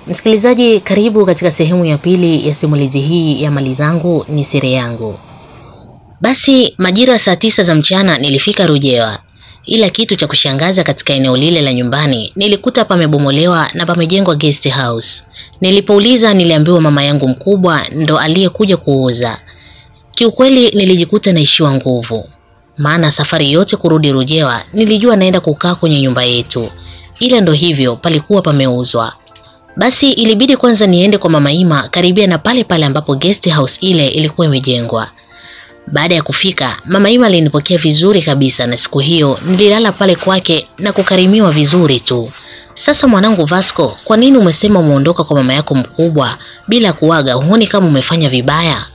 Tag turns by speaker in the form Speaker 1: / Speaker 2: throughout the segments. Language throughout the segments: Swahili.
Speaker 1: Msikilizaji, karibu katika sehemu ya pili ya simulizi hii ya Mali Zangu ni Siri Yangu. Basi majira saa tisa za mchana nilifika Rujewa, ila kitu cha kushangaza katika eneo lile la nyumbani nilikuta pamebomolewa na pamejengwa guest house. Nilipouliza niliambiwa mama yangu mkubwa ndo aliyekuja kuuza. Kiukweli nilijikuta naishiwa nguvu, maana safari yote kurudi Rujewa nilijua naenda kukaa kwenye nyumba yetu, ila ndo hivyo palikuwa pameuzwa. Basi ilibidi kwanza niende kwa mama Ima karibia na pale pale ambapo guest house ile ilikuwa imejengwa. Baada ya kufika, mama Ima alinipokea vizuri kabisa na siku hiyo nililala pale kwake na kukarimiwa vizuri tu. Sasa mwanangu Vasco, kwa nini umesema umeondoka kwa mama yako mkubwa bila kuaga? Huoni kama umefanya vibaya?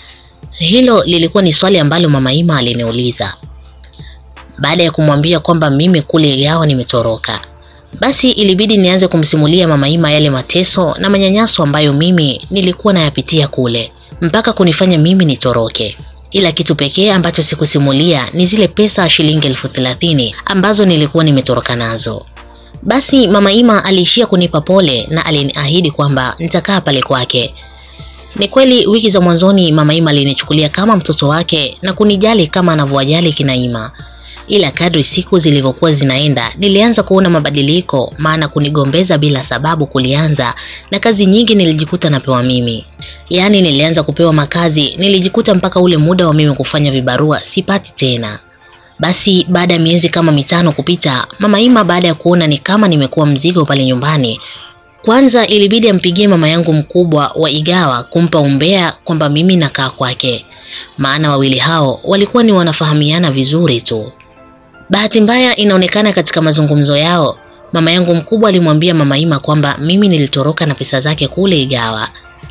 Speaker 1: Hilo lilikuwa ni swali ambalo mama Ima aliniuliza baada ya kumwambia kwamba mimi kule Igawa nimetoroka. Basi ilibidi nianze kumsimulia mama Ima yale mateso na manyanyaso ambayo mimi nilikuwa nayapitia kule mpaka kunifanya mimi nitoroke. Ila kitu pekee ambacho sikusimulia ni zile pesa shilingi elfu thelathini ambazo nilikuwa nimetoroka nazo. Basi mama Ima aliishia kunipa pole na aliniahidi kwamba nitakaa pale kwake. Ni kweli wiki za mwanzoni mama Ima alinichukulia kama mtoto wake na kunijali kama anavyowajali kina Ima ila kadri siku zilivyokuwa zinaenda nilianza kuona mabadiliko, maana kunigombeza bila sababu kulianza na kazi nyingi nilijikuta napewa mimi. Yaani nilianza kupewa makazi, nilijikuta mpaka ule muda wa mimi kufanya vibarua sipati tena. Basi baada ya miezi kama mitano kupita, mama Ima baada ya kuona ni kama nimekuwa mzigo pale nyumbani, kwanza ilibidi ampigie mama yangu mkubwa wa Igawa kumpa umbea kwamba mimi nakaa kwake, maana wawili hao walikuwa ni wanafahamiana vizuri tu. Bahati mbaya inaonekana katika mazungumzo yao, mama yangu mkubwa alimwambia mama Ima kwamba mimi nilitoroka na pesa zake kule Igawa.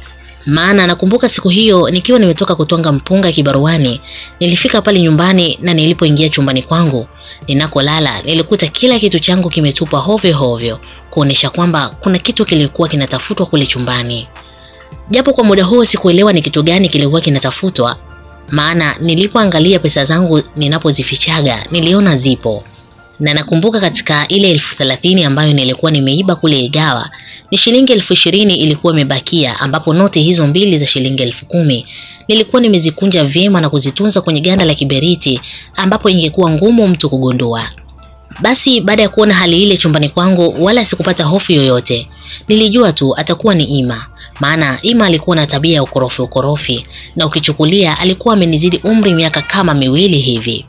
Speaker 1: Maana nakumbuka siku hiyo nikiwa nimetoka kutonga mpunga kibaruani, nilifika pale nyumbani na nilipoingia chumbani kwangu ninakolala, nilikuta kila kitu changu kimetupwa hovyo hovyo, kuonesha kwamba kuna kitu kilikuwa kinatafutwa kule chumbani. Japo kwa muda huo sikuelewa ni kitu gani kilikuwa kinatafutwa, maana nilipoangalia pesa zangu ninapozifichaga niliona zipo, na nakumbuka katika ile elfu thelathini ambayo nilikuwa nimeiba kule Igawa ni shilingi elfu ishirini ilikuwa imebakia, ambapo noti hizo mbili za shilingi elfu kumi nilikuwa nimezikunja vyema na kuzitunza kwenye ganda la kiberiti, ambapo ingekuwa ngumu mtu kugundua. Basi baada ya kuona hali ile chumbani kwangu, wala sikupata hofu yoyote. Nilijua tu atakuwa ni Ima, maana Ima alikuwa na tabia ya ukorofi ukorofi, na ukichukulia alikuwa amenizidi umri miaka kama miwili hivi.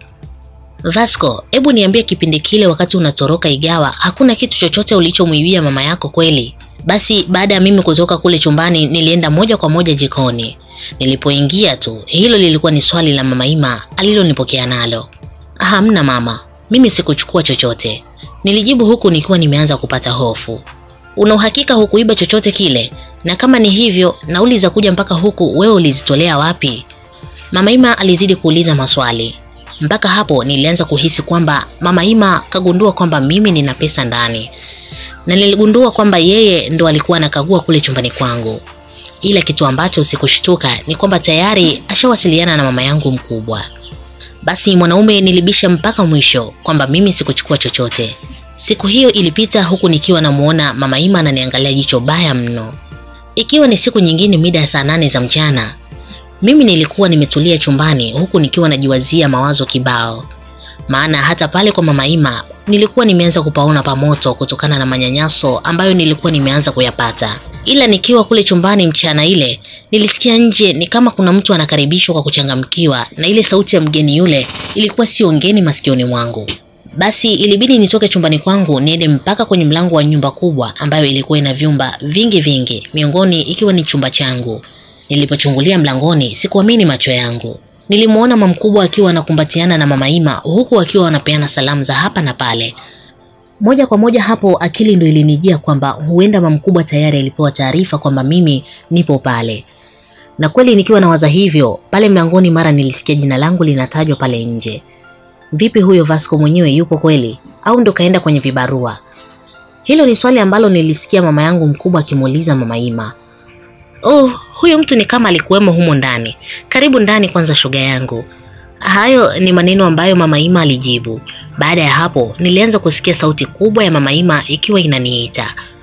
Speaker 1: Vasco, hebu niambie, kipindi kile wakati unatoroka Igawa, hakuna kitu chochote ulichomwibia mama yako kweli? Basi baada ya mimi kutoka kule chumbani, nilienda moja kwa moja jikoni. Nilipoingia tu, hilo lilikuwa ni swali la mama Ima alilonipokea nalo. Hamna mama, mimi sikuchukua chochote, nilijibu huku nikiwa nimeanza kupata hofu. Una uhakika hukuiba chochote kile? Na kama ni hivyo, nauli za kuja mpaka huku wewe ulizitolea wapi? Mama Ima alizidi kuuliza maswali. Mpaka hapo nilianza kuhisi kwamba mama Ima kagundua kwamba mimi nina pesa ndani, na niligundua kwamba yeye ndo alikuwa anakagua kule chumbani kwangu. Ila kitu ambacho sikushtuka ni kwamba tayari ashawasiliana na mama yangu mkubwa. Basi mwanaume nilibisha mpaka mwisho kwamba mimi sikuchukua chochote. Siku hiyo ilipita huku nikiwa namuona mama Ima ananiangalia jicho baya mno. Ikiwa ni siku nyingine mida ya saa nane za mchana, mimi nilikuwa nimetulia chumbani huku nikiwa najiwazia mawazo kibao, maana hata pale kwa mama Ima nilikuwa nimeanza kupaona pamoto kutokana na manyanyaso ambayo nilikuwa nimeanza kuyapata. Ila nikiwa kule chumbani mchana ile, nilisikia nje ni kama kuna mtu anakaribishwa kwa kuchangamkiwa, na ile sauti ya mgeni yule ilikuwa sio ngeni masikioni mwangu. Basi ilibidi nitoke chumbani kwangu niende mpaka kwenye mlango wa nyumba kubwa ambayo ilikuwa ina vyumba vingi vingi, miongoni ikiwa ni chumba changu. Nilipochungulia mlangoni, sikuamini macho yangu. Nilimwona mama mkubwa akiwa anakumbatiana na mama Ima huku akiwa wanapeana salamu za hapa na pale. Moja kwa moja hapo akili ndo ilinijia kwamba huenda mama mkubwa tayari alipewa taarifa kwamba mimi nipo pale. Na kweli nikiwa nawaza hivyo, pale mlangoni mara nilisikia jina langu linatajwa pale nje. Vipi huyo Vasco mwenyewe yupo kweli au ndo kaenda kwenye vibarua? Hilo ni swali ambalo nilisikia mama yangu mkubwa akimuuliza mama Ima. Oh, huyo mtu ni kama alikuwemo humo ndani. Karibu ndani kwanza, shoga yangu. Hayo ni maneno ambayo mama Ima alijibu. Baada ya hapo, nilianza kusikia sauti kubwa ya mama Ima ikiwa inaniita.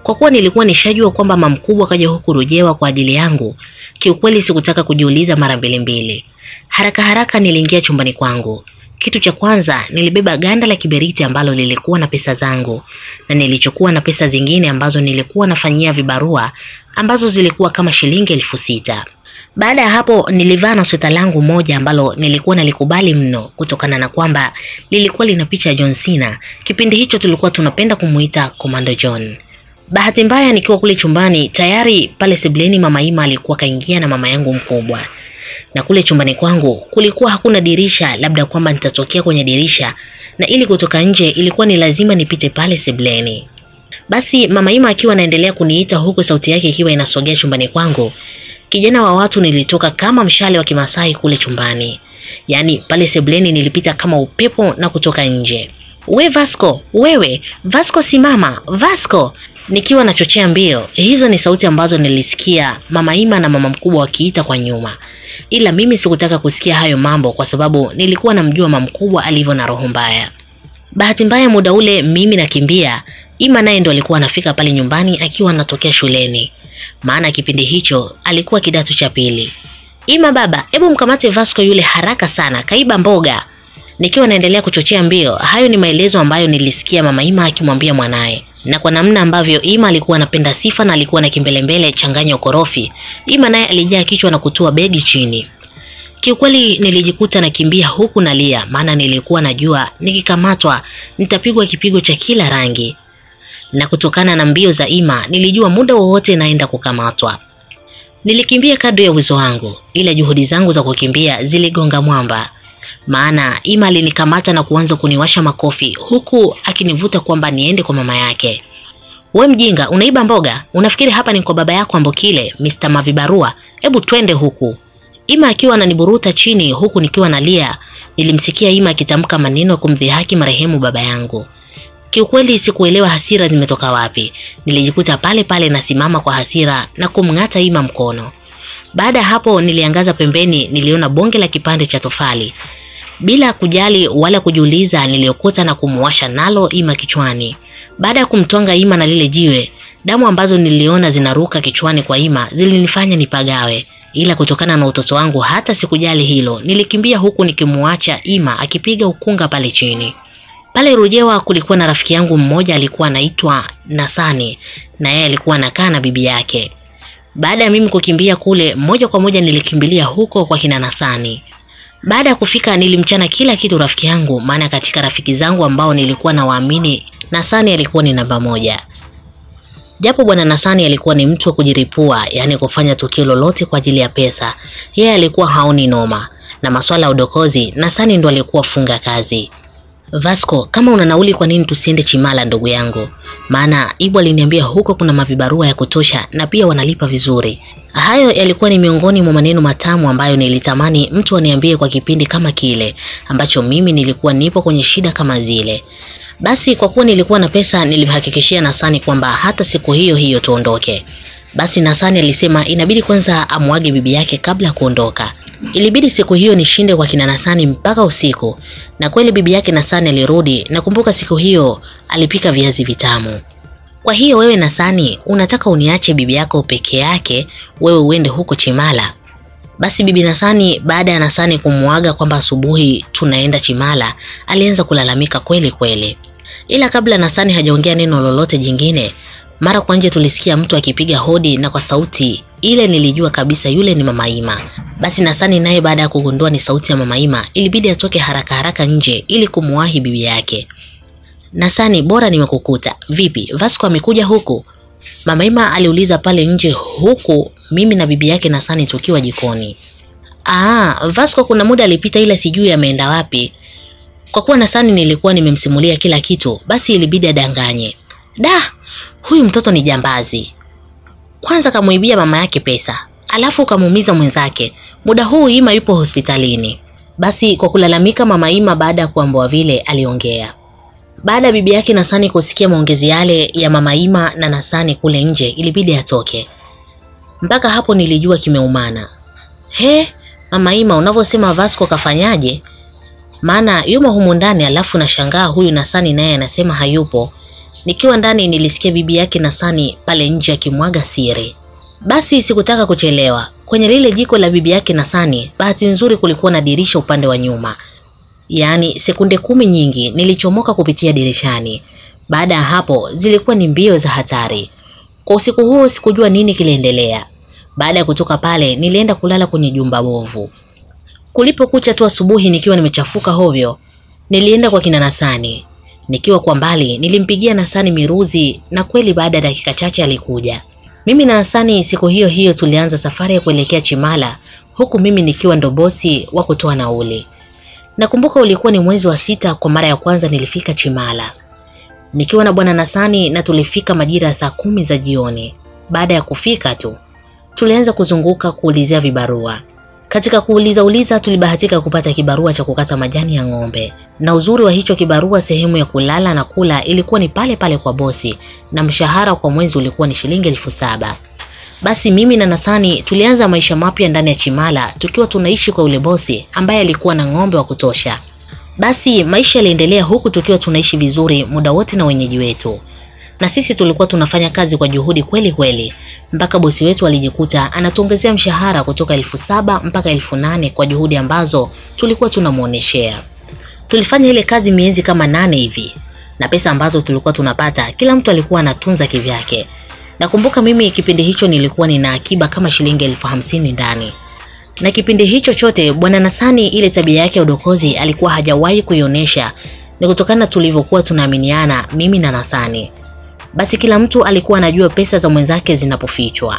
Speaker 1: Kwa kuwa nilikuwa nishajua kwamba mama mkubwa kaja huku Rujewa kwa ajili yangu, kiukweli sikutaka kujiuliza mara mbili mbili. Haraka haraka niliingia chumbani kwangu. Kitu cha kwanza nilibeba ganda la kiberiti ambalo lilikuwa na pesa zangu na nilichokuwa na pesa zingine ambazo nilikuwa nafanyia vibarua ambazo zilikuwa kama shilingi elfu sita. Baada ya hapo nilivaa na sweta langu moja ambalo nilikuwa nalikubali mno kutokana na kwamba lilikuwa lina picha ya John Cena. Kipindi hicho tulikuwa tunapenda kumuita Commando John. Bahati mbaya nikiwa kule chumbani tayari pale sebuleni mama Ima alikuwa kaingia na mama yangu mkubwa. Na kule chumbani kwangu kulikuwa hakuna dirisha, labda kwamba nitatokea kwenye dirisha, na ili kutoka nje ilikuwa ni lazima nipite pale sebuleni. Basi mama Ima akiwa anaendelea kuniita huku sauti yake ikiwa inasogea chumbani kwangu, kijana wa watu nilitoka kama mshale wa Kimasai kule chumbani. Yaani pale sebuleni nilipita kama upepo na kutoka nje. We Vasco, wewe Vasco, simama Vasco! Nikiwa nachochea mbio. Hizo ni sauti ambazo nilisikia mama Ima na mama mkubwa wakiita kwa nyuma, ila mimi sikutaka kusikia hayo mambo kwa sababu nilikuwa namjua mama mkubwa alivyo na roho mbaya. Bahati mbaya muda ule mimi nakimbia, Ima naye ndo alikuwa anafika pale nyumbani akiwa anatokea shuleni, maana kipindi hicho alikuwa kidato cha pili. Ima baba, hebu mkamate Vasco yule haraka sana, kaiba mboga. Nikiwa naendelea kuchochea mbio, hayo ni maelezo ambayo nilisikia mama Ima akimwambia mwanaye, na kwa namna ambavyo Ima alikuwa anapenda sifa na alikuwa na kimbelembele changanya ukorofi, Ima naye alijaa kichwa na kutua begi chini. Kiukweli nilijikuta nakimbia huku nalia, maana nilikuwa najua nikikamatwa nitapigwa kipigo cha kila rangi, na kutokana na mbio za Ima nilijua muda wowote naenda kukamatwa. Nilikimbia kadri ya uwezo wangu, ila juhudi zangu za kukimbia ziligonga mwamba, maana Ima alinikamata na kuanza kuniwasha makofi huku akinivuta kwamba niende kwa mama yake. We mjinga, unaiba mboga? Unafikiri hapa ni kwa baba yako Ambokile, Mr. Mavibarua? Hebu twende huku. Ima akiwa ananiburuta chini huku nikiwa nalia, nilimsikia Ima akitamka maneno ya kumdhihaki marehemu baba yangu. Kiukweli sikuelewa hasira zimetoka wapi. Nilijikuta pale pale nasimama kwa hasira na kumng'ata Ima mkono. Baada ya hapo niliangaza pembeni, niliona bonge la kipande cha tofali. Bila kujali wala kujiuliza, niliokota na kumuwasha nalo Ima kichwani. Baada ya kumtwanga Ima na lile jiwe, damu ambazo niliona zinaruka kichwani kwa Ima zilinifanya nipagawe, ila kutokana na utoto wangu hata sikujali hilo. Nilikimbia huku nikimuacha Ima akipiga ukunga pale chini. Pale Rujewa kulikuwa na rafiki yangu mmoja alikuwa anaitwa Nasani, na yeye alikuwa anakaa na bibi yake. Baada ya mimi kukimbia kule, moja kwa moja nilikimbilia huko kwa kina Nasani. Baada ya kufika nilimchana kila kitu rafiki yangu, maana katika rafiki zangu ambao nilikuwa nawaamini Nasani alikuwa ni namba moja. Japo bwana Nasani alikuwa ni mtu wa kujiripua, yaani kufanya tukio lolote kwa ajili ya pesa, yeye alikuwa haoni noma na masuala ya udokozi. Nasani ndo alikuwa funga kazi. Vasco, kama una nauli, kwa nini tusiende Chimala ndugu yangu? Maana Ibu aliniambia huko kuna mavibarua ya kutosha na pia wanalipa vizuri. Hayo yalikuwa ni miongoni mwa maneno matamu ambayo nilitamani mtu aniambie kwa kipindi kama kile ambacho mimi nilikuwa nipo kwenye shida kama zile. Basi kwa kuwa nilikuwa na pesa, nilimhakikishia Nasani kwamba hata siku hiyo hiyo tuondoke. Basi Nasani alisema inabidi kwanza amwage bibi yake kabla ya kuondoka. Ilibidi siku hiyo nishinde kwa kina Nasani mpaka usiku, na kweli bibi yake Nasani alirudi. Nakumbuka siku hiyo alipika viazi vitamu. Kwa hiyo wewe Nasani, unataka uniache bibi yako peke yake, wewe uende huko Chimala? Basi bibi Nasani, baada ya Nasani kumuaga kwamba asubuhi tunaenda Chimala, alianza kulalamika kweli kweli. Ila kabla Nasani hajaongea neno lolote jingine, mara kwa nje tulisikia mtu akipiga hodi, na kwa sauti ile nilijua kabisa yule ni Mama Ima. Basi Nasani naye baada ya kugundua ni sauti ya Mama Ima, ilibidi atoke haraka haraka nje ili kumuwahi bibi yake. Nasani, bora nimekukuta. Vipi, Vasco amekuja huku? Mama Ima aliuliza pale nje, huku mimi na bibi yake Nasani tukiwa jikoni. Aa, Vasco kuna muda alipita, ila sijui ameenda wapi. Kwa kuwa Nasani nilikuwa nimemsimulia kila kitu, basi ilibidi adanganye. Da, huyu mtoto ni jambazi. Kwanza kamuibia mama yake pesa, alafu kamuumiza mwenzake. Muda huu Ima yupo hospitalini. Basi kwa kulalamika, mama Ima baada ya kuambiwa vile aliongea. Baada ya bibi yake Nasani kusikia maongezi yale ya mama Ima na Nasani kule nje, ilibidi atoke. Mpaka hapo nilijua kimeumana. He, mama Ima, unavyosema Vasco kafanyaje? Maana yumo humu ndani, alafu nashangaa huyu Nasani naye anasema hayupo. Nikiwa ndani nilisikia bibi yake Nasani pale nje akimwaga siri. Basi sikutaka kuchelewa. Kwenye lile jiko la bibi yake Nasani, bahati nzuri kulikuwa na dirisha upande wa nyuma. Yaani sekunde kumi nyingi nilichomoka kupitia dirishani. Baada ya hapo zilikuwa ni mbio za hatari. Kwa usiku huo sikujua nini kiliendelea. Baada ya kutoka pale nilienda kulala kwenye jumba bovu. Kulipokucha tu asubuhi nikiwa nimechafuka hovyo, nilienda kwa kina Nasani. Nikiwa kwa mbali nilimpigia Nasani miruzi na kweli baada ya dakika chache alikuja. Mimi na Nasani siku hiyo hiyo tulianza safari ya kuelekea Chimala huku mimi nikiwa ndo bosi wa kutoa nauli. Nakumbuka ulikuwa ni mwezi wa sita kwa mara ya kwanza nilifika Chimala. Nikiwa na bwana Nasani na tulifika majira ya saa kumi za jioni. Baada ya kufika tu tulianza kuzunguka kuulizia vibarua. Katika kuuliza uliza tulibahatika kupata kibarua cha kukata majani ya ng'ombe, na uzuri wa hicho kibarua, sehemu ya kulala na kula ilikuwa ni pale pale kwa bosi, na mshahara kwa mwezi ulikuwa ni shilingi elfu saba. Basi mimi na Nasani tulianza maisha mapya ndani ya Chimala tukiwa tunaishi kwa yule bosi ambaye alikuwa na ng'ombe wa kutosha. Basi maisha yaliendelea huku tukiwa tunaishi vizuri muda wote na wenyeji wetu, na sisi tulikuwa tunafanya kazi kwa juhudi kweli kweli, mpaka bosi wetu alijikuta anatuongezea mshahara kutoka elfu saba mpaka elfu nane kwa juhudi ambazo tulikuwa tunamuoneshea. Tulifanya ile kazi miezi kama nane hivi, na pesa ambazo tulikuwa tunapata kila mtu alikuwa anatunza kivyake. Nakumbuka mimi kipindi hicho nilikuwa nina akiba kama shilingi elfu hamsini ndani na kipindi hicho chote bwana Nasani ile tabia yake ya udokozi alikuwa hajawahi kuionyesha. Ni kutokana na tulivyokuwa tunaaminiana mimi na Nasani, basi kila mtu alikuwa anajua pesa za mwenzake zinapofichwa.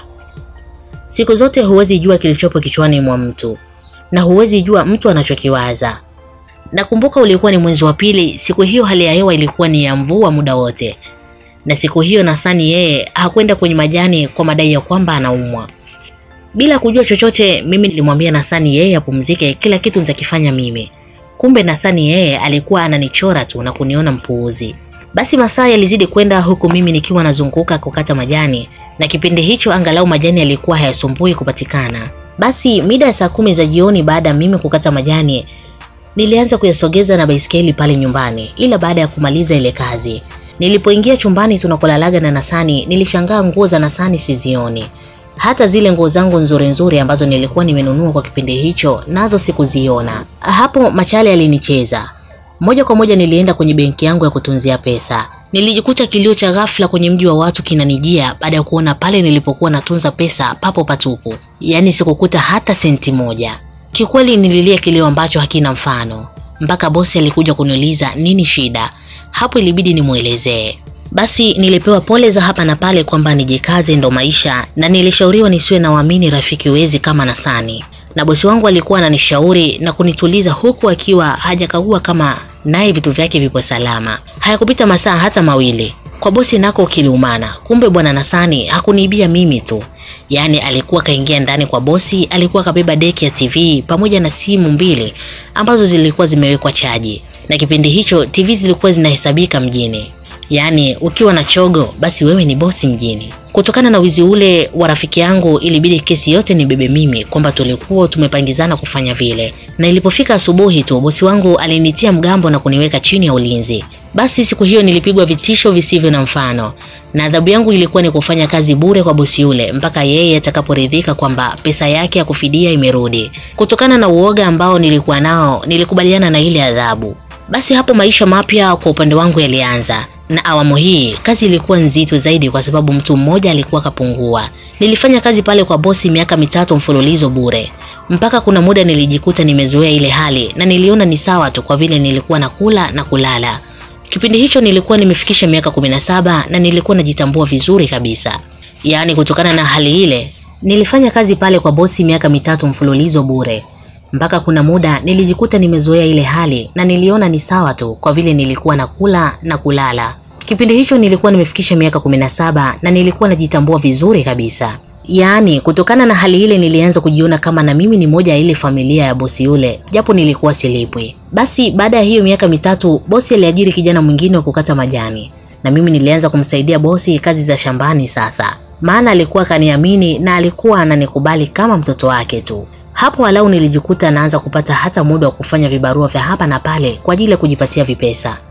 Speaker 1: Siku zote huwezi jua kilichopo kichwani mwa mtu na huwezi jua mtu anachokiwaza. Nakumbuka ulikuwa ni mwezi wa pili. Siku hiyo hali ya hewa ilikuwa ni ya mvua muda wote, na siku hiyo Nasani yeye hakwenda kwenye majani kwa madai ya kwamba anaumwa. Bila kujua chochote, mimi nilimwambia Nasani yeye apumzike, kila kitu nitakifanya mimi. Kumbe Nasani yeye alikuwa ananichora tu na kuniona mpuuzi. Basi masaa yalizidi kwenda huku mimi nikiwa nazunguka kukata majani, na kipindi hicho angalau majani yalikuwa hayasumbui kupatikana. Basi mida ya saa kumi za jioni, baada ya mimi kukata majani, nilianza kuyasogeza na baiskeli pale nyumbani. Ila baada ya kumaliza ile kazi, nilipoingia chumbani tunakolalaga na Nasani, nilishangaa nguo za Nasani sizioni hata zile nguo zangu nzuri nzuri ambazo nilikuwa nimenunua kwa kipindi hicho nazo sikuziona. Hapo machale alinicheza moja kwa moja. Nilienda kwenye benki yangu ya kutunzia pesa, nilijikuta kilio cha ghafla kwenye mji wa watu kinanijia baada ya kuona pale nilipokuwa natunza pesa papo patupu, yaani sikukuta hata senti moja. Kikweli nililia kilio ambacho hakina mfano, mpaka bosi alikuja kuniuliza nini shida. Hapo ilibidi nimwelezee. Basi nilipewa pole za hapa na pale kwamba nijikaze, ndo maisha, na nilishauriwa nisiwe na waamini rafiki wezi kama Nasani, na bosi wangu alikuwa ananishauri na kunituliza huku akiwa hajakagua kama naye vitu vyake vipo salama. Hayakupita masaa hata mawili, kwa bosi nako kiliumana. Kumbe bwana Nasani hakuniibia mimi tu, yaani alikuwa kaingia ndani kwa bosi, alikuwa kabeba deki ya TV pamoja na simu mbili ambazo zilikuwa zimewekwa chaji, na kipindi hicho TV zilikuwa zinahesabika mjini Yaani ukiwa na chogo basi wewe ni bosi mjini. Kutokana na wizi ule wa rafiki yangu, ilibidi kesi yote nibebe mimi, kwamba tulikuwa tumepangizana kufanya vile, na ilipofika asubuhi tu bosi wangu alinitia mgambo na kuniweka chini ya ulinzi. Basi siku hiyo nilipigwa vitisho visivyo na mfano, na adhabu yangu ilikuwa ni kufanya kazi bure kwa bosi yule mpaka yeye atakaporidhika kwamba pesa yake ya kufidia imerudi. Kutokana na uoga ambao nilikuwa nao, nilikubaliana na ile adhabu. Basi hapo maisha mapya kwa upande wangu yalianza, na awamu hii kazi ilikuwa nzito zaidi kwa sababu mtu mmoja alikuwa kapungua. Nilifanya kazi pale kwa bosi miaka mitatu mfululizo bure, mpaka kuna muda nilijikuta nimezoea ile hali na niliona ni sawa tu, kwa vile nilikuwa nakula na kulala. Kipindi hicho nilikuwa nimefikisha miaka kumi na saba na nilikuwa najitambua vizuri kabisa. Yaani, kutokana na hali ile nilifanya kazi pale kwa bosi miaka mitatu mfululizo bure mpaka kuna muda nilijikuta nimezoea ile hali na niliona ni sawa tu, kwa vile nilikuwa nakula na kulala. Kipindi hicho nilikuwa nimefikisha miaka kumi na saba na nilikuwa najitambua vizuri kabisa. Yaani, kutokana na hali ile nilianza kujiona kama na mimi ni moja ya ile familia ya bosi yule, japo nilikuwa silipwi. Basi baada ya hiyo miaka mitatu, bosi aliajiri kijana mwingine wa kukata majani, na mimi nilianza kumsaidia bosi kazi za shambani sasa, maana alikuwa kaniamini na alikuwa ananikubali kama mtoto wake tu. Hapo walau nilijikuta naanza kupata hata muda wa kufanya vibarua vya hapa na pale kwa ajili ya kujipatia vipesa.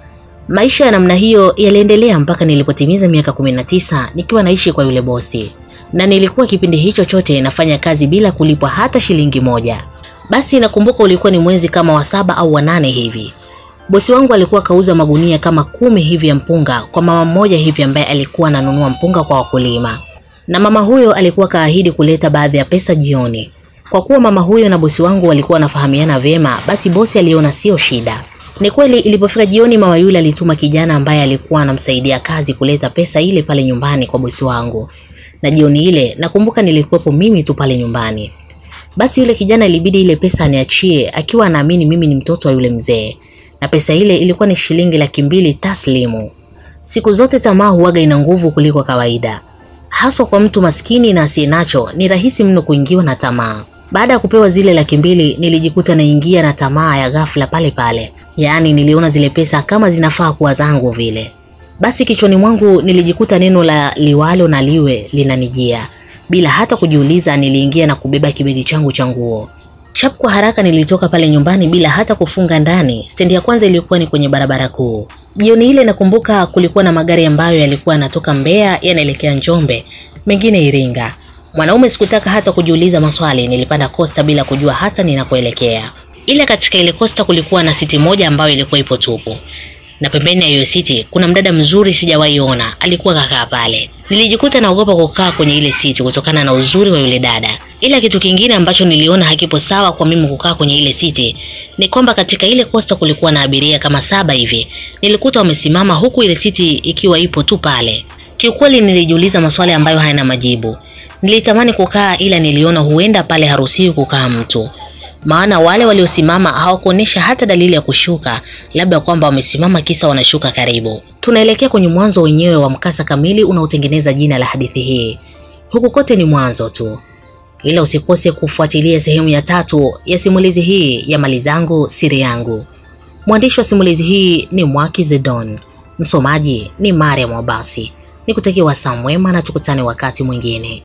Speaker 1: Maisha ya namna hiyo yaliendelea mpaka nilipotimiza miaka 19 nikiwa naishi kwa yule bosi, na nilikuwa kipindi hicho chote nafanya kazi bila kulipwa hata shilingi moja. Basi nakumbuka ulikuwa ni mwezi kama wa saba au wa nane hivi. Bosi wangu alikuwa kauza magunia kama kumi hivi ya mpunga kwa mama mmoja hivi ambaye alikuwa ananunua mpunga kwa wakulima, na mama huyo alikuwa kaahidi kuleta baadhi ya pesa jioni. Kwa kuwa mama huyo na bosi wangu walikuwa wanafahamiana vyema, basi bosi aliona sio shida. Ni kweli ilipofika jioni, mama yule alituma kijana ambaye alikuwa anamsaidia kazi kuleta pesa ile pale nyumbani kwa bosi wangu, na jioni ile nakumbuka nilikuwepo mimi tu pale nyumbani. Basi yule kijana ilibidi ile pesa aniachie, akiwa anaamini mimi ni mtoto wa yule mzee, na pesa ile ilikuwa ni shilingi laki mbili taslimu. Siku zote tamaa huwaga ina nguvu kuliko kawaida, haswa kwa mtu maskini na asiye nacho, ni rahisi mno kuingiwa na tamaa. Baada ya kupewa zile laki mbili nilijikuta naingia na tamaa ya ghafla pale pale, yaani niliona zile pesa kama zinafaa kuwa zangu vile. Basi kichwani mwangu nilijikuta neno la liwalo na liwe linanijia bila hata kujiuliza. Niliingia na kubeba kibegi changu cha nguo chap, kwa haraka nilitoka pale nyumbani bila hata kufunga ndani. Stendi ya kwanza ilikuwa ni kwenye barabara kuu. Jioni ile nakumbuka kulikuwa na magari ambayo yalikuwa yanatoka Mbeya yanaelekea Njombe, mengine Iringa. Mwanaume sikutaka hata kujiuliza maswali, nilipanda kosta bila kujua hata ninakoelekea. Ila katika ile kosta kulikuwa na siti moja ambayo ilikuwa ipo tupu, na pembeni ya hiyo siti kuna mdada mzuri sijawahi ona, alikuwa kakaa pale. Nilijikuta naogopa kukaa kwenye ile siti kutokana na uzuri wa yule dada. Ila kitu kingine ambacho niliona hakipo sawa kwa mimi kukaa kwenye ile siti ni kwamba katika ile kosta kulikuwa na abiria kama saba hivi, nilikuta wamesimama huku ile siti ikiwa ipo tu pale. Kiukweli nilijiuliza maswali ambayo hayana majibu. Nilitamani kukaa ila niliona huenda pale haruhusiwi kukaa mtu, maana wale waliosimama hawakuonyesha hata dalili ya kushuka, labda kwamba wamesimama kisa wanashuka karibu. Tunaelekea kwenye mwanzo wenyewe wa mkasa kamili unaotengeneza jina la hadithi hii. Huku kote ni mwanzo tu, ila usikose kufuatilia sehemu ya tatu ya simulizi hii ya Mali Zangu Siri Yangu. Mwandishi wa simulizi hii ni Mwaki Zedon, msomaji ni Mariam Abasi. Nikutakia wasaa mwema na tukutane wakati mwingine.